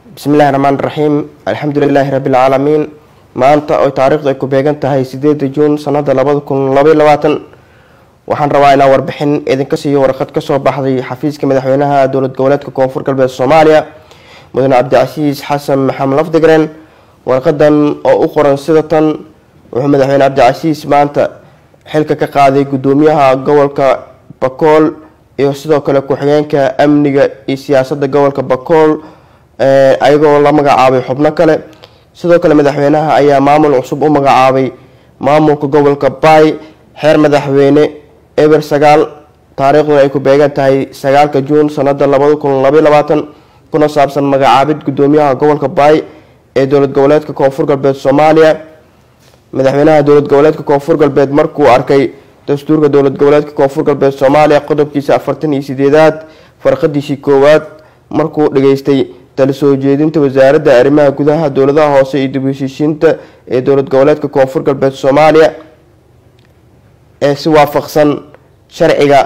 bismillahi raxmaan raxiim alxamdulilaahi rabbilcaalamiin maanta oy taariikhdu ay ku beegan tahay sideeda juun sanada labada kun labaiy labaatan waxaan rabaa inaan warbixin idinka siiyo warqad kasoo baxday xafiiska madaxweynaha dowlad goboleedka koonfur galbeed soomaaliya mudane cabdicasiis xasan maxamed lafdigren warqadan oo u qoran sida tan wuxuu madaxweyne cabdicasiis maanta xilka ka qaaday gudoomiyaha gobolka bakool iyo sidoo kale ku-xigeenka amniga iyo siyaasada gobolka bakool ayagoo la magacaabay xubno kale sidoo kale madaxweynaha ayaa maamul cusub u magacaabay maamulka gobolka baay xeer madaxweyne eber sagaal taariikhduna ay ku beegan tahay sagaalka juun sanada labada kun labaiy labaatan kuna saabsan magacaabid gudoomiyaha gobolka baay ee dowlad goboleedka koonfur galbeed soomaaliya madaxweynaha dowlad goboleedka koonfur galbeed markuu arkay dastuurka dowlad goboleedka koonfur galbeed soomaaliya qodobkiisa afartan iyo sideedaad farqadiisii koowaad markuu dhageystay tala soo jeedinta wasaaradda arrimaha gudaha dowladaha hoose iyo dib heshiishiinta ee dowlad goboleedka koonfur galbeed soomaaliya ee si waafaqsan sharciga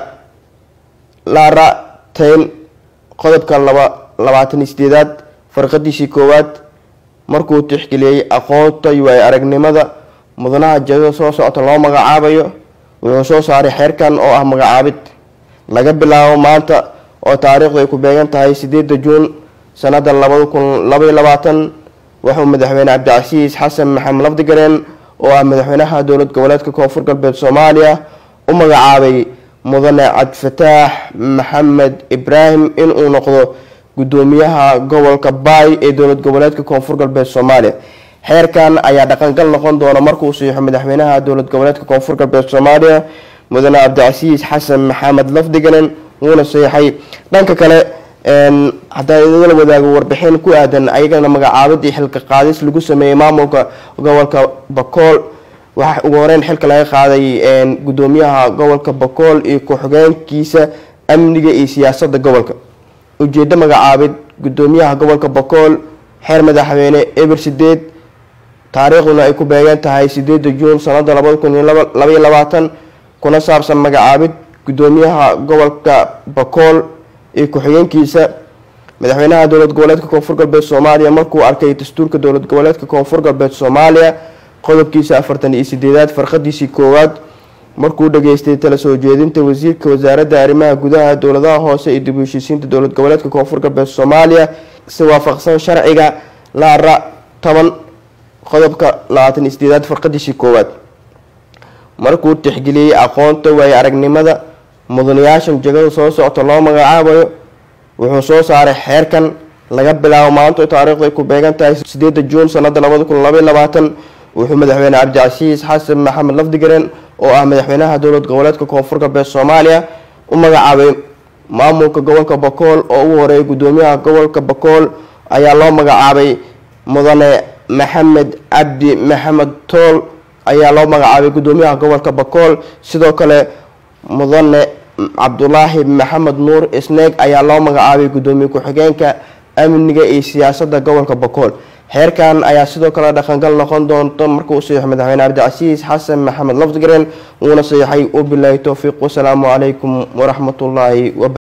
laarateyn qodobka laba labaatan iyo sideedaad farqadiisii koowaad markuu tixgeliyey aqoonta iyo ay aragnimada mudanaha jadada soo socota loo magacaabayo wuxuu soo saaray xeerkan oo ah magacaabid laga bilaabo maanta oo taariikhdu ay ku beegan tahay sideeda juun sanada labada kun labaiy labaatan wuxuu madaxweyne cabdicasiis xasan maxamed lafdigareen oo ah madaxweynaha dowlad goboleedka koonfur galbeed soomaaliya u magacaabay mudane cabdifataax maxamed ibraahim inuu noqdo gudoomiyaha gobolka baay ee dowlad goboleedka koonfur galbeed soomaaliya xeerkan ayaa dhaqangal noqon doona markuu siixo madaxweynaha dowlad goboleedka koonfur galbeed soomaaliya mudane cabdicasiis xasan maxamed lafdigalen wuuna seexay dhanka kale haddaan idinla wadaago warbixin ku aadan ayagana magacaabid iyo xilka qaadis lagu sameeyey maamulka gobolka bakool waxaa ugu horeyn xilka laga qaaday gudoomiyaha gobolka bakool iyo ku-xigeenkiisa amniga iyo siyaasada gobolka ujeedo magacaabid gudoomiyaha gobolka bakool xeer madaxweyne eber sideed taariikhduna ay ku beegan tahay sideeda juun sanada labada kun iyo labaiy labaatan kuna saabsan magacaabid gudoomiyaha gobolka bakool iyo ku-xigeenkiisa madaxweynaha dowlad goboleedka koonfur galbeed soomaaliya markuu arkay dastuurka dowlad goboleedka koonfur galbeed soomaaliya qodobkiisa afartan iyo sideedaad farqadiisii koowaad markuu dhageystay tala soo jeedinta wasiirka wasaaradda arrimaha gudaha dowladaha hoose iyo dib u heshiisiinta dowlad goboleedka koonfur galbeed soomaaliya si waafaqsan sharciga laara toban qodobka labaatan iyo sideedaad farqadiisii koowaad markuu tixgeliyey aqoonta waaye aragnimada mudanayaashan jegada soo socota loo magacaabayo wuxuu soo saaray xeerkan laga bilaabo maanta taariikhdu ay ku beegan tahay sideeda juun sanada labada kun labaiy labaatan wuxuu madaxweyne cabdicasiis xasan maxamed lafdigaren oo ah madaxweynaha dowlad goboleedka koonfur galbeed soomaaliya u magacaabay maamulka gobolka bakool oo ugu horeeyay gudoomiyaha gobolka bakool ayaa loo magacaabay mudane maxamed cabdi maxamed tool ayaa loo magacaabay gudoomiyaha gobolka bakool sidoo kale mudane cabdulaahi maxamed nuur isneeg ayaa loo magacaabay gudoomiye ku-xigeenka amniga iyo siyaasada gobolka bakool xeerkan ayaa sidoo kale dhaqangal noqon doonta markuu saxiixo madaxweyne cabdicasiis xasan maxamed lafdigren wuuna saxiixay wabilaahi towfiiq wasalaamu calaykum waraxmatullaahi